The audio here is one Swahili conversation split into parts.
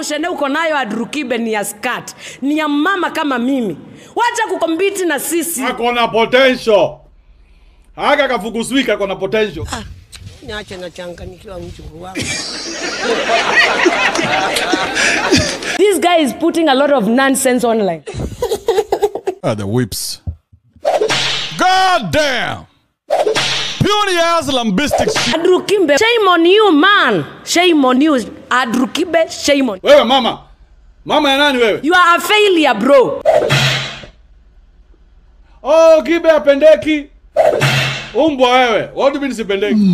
mushene uko nayo adrukibe ni ya skat ni ya mama kama mimi wacha kukompiti na sisi ako na potential haka kafuguswika ako na potential Niache nachanganyikiwa mjukuu wangu. this guy is putting a lot of nonsense online Ah, the whips. God damn! Puny ass lambistic shit. adrukibe shame on you man shame on you adrukibe shame on wewe mama mama ya nani wewe you are a failure bro oh kibe apendeki umbwa wewe what do you mean sipendeki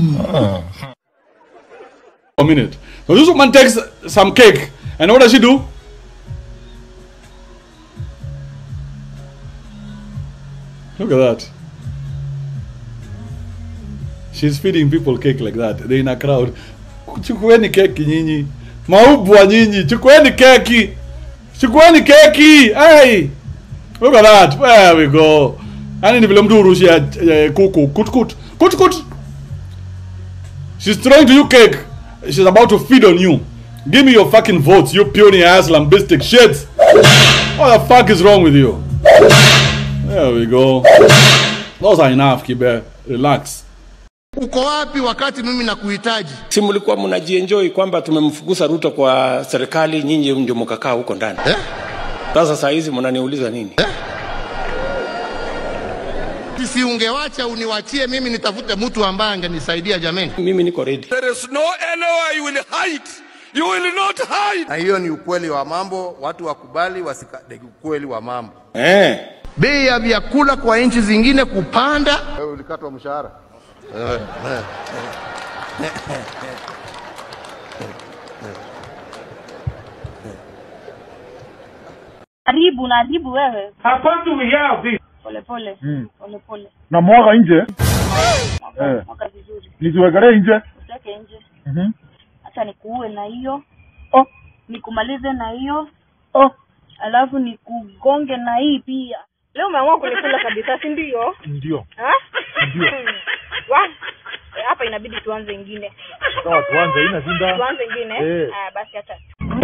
a minute so this woman takes some cake and what does she do look at that she's feeding people cake like that they're in a crowd chukueni keki nyinyi maubwa nyinyi chukueni keki chukueni keki hey Look at that. There we go. Yani ni vile mtu urushia eh, kuku. Kut kut. Kut kut. She's throwing to you cake. She's about to feed on you. Give me your fucking votes, you puny ass lambistic shit. What the fuck is wrong with you? There we go. Those are enough, Kibe. Relax. Uko wapi wakati mimi nakuhitaji? si mlikuwa mnajienjoy kwamba tumemfukuza Ruto kwa serikali, nyinyi ndio mkakaa huko ndani Eh? sasa. Saa hizi mnaniuliza nini? Si ungewacha uniwachie mimi nitafute mtu ambaye angenisaidia jameni. Mimi niko ready. There is no anywhere you will hide. You will not hide. na hiyo ni ukweli wa mambo, watu wakubali wasikadeki ukweli wa mambo. Eh, Bei ya vyakula kwa nchi zingine kupanda. Wewe ulikatwa mshahara? Haribu na haribu wewe. Hapana, we have this. Pole pole. Pole pole. na mwaga nje Mwaka, Eh. mwaka vizuri. nisiwekelee nje Usitake nje. Mhm. Acha nikuue na hiyo. Oh. Nikumalize na hiyo. Oh. Alafu nikugonge na hii pia. Leo umeamua kunikula kabisa, si ndio? ndio Ha? Ndio. Wa- eh, Hapa inabidi tuanze ingine. sawa tuanze ina zinda Tuanze ingine. Eh. Haya basi acha.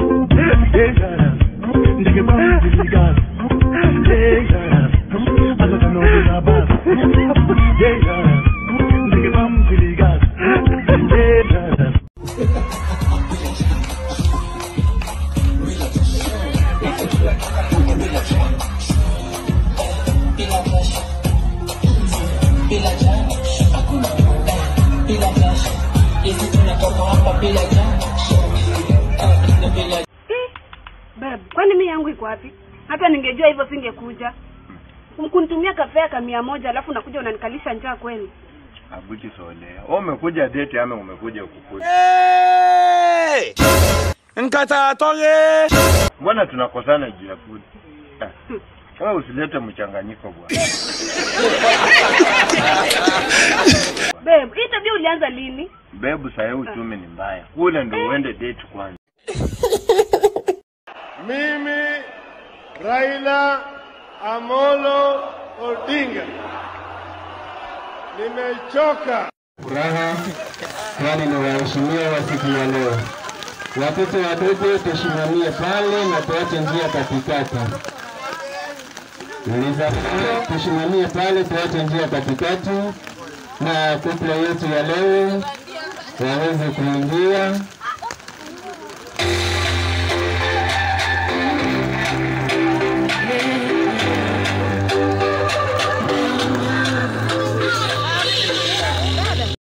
Babe, kwani mi yangu iko wapi? Hata ningejua hivyo singekuja. Kunitumia kafea ka mia moja alafu nakuja unanikalisha njaa kweli? Abuti solea. Wewe umekuja date ama umekuja ukukuja? Hey! Nkata toge. Mbona tunakosana juu ya food? Ah, Wewe usilete mchanganyiko bwana. Babe, hii tabia ulianza lini? Bebu sasa uchumi ni mbaya. Kule ndio uende date kwanza. Mimi Raila Amolo Odinga nimechoka. Furaha kwani ni waheshimiwa wa siku ya leo. Watoto wadogo tusimamie pale na tuache njia katikati. Nilizaliwa tusimamie pale tuache njia katikati na kupla yetu ya leo waweze kuingia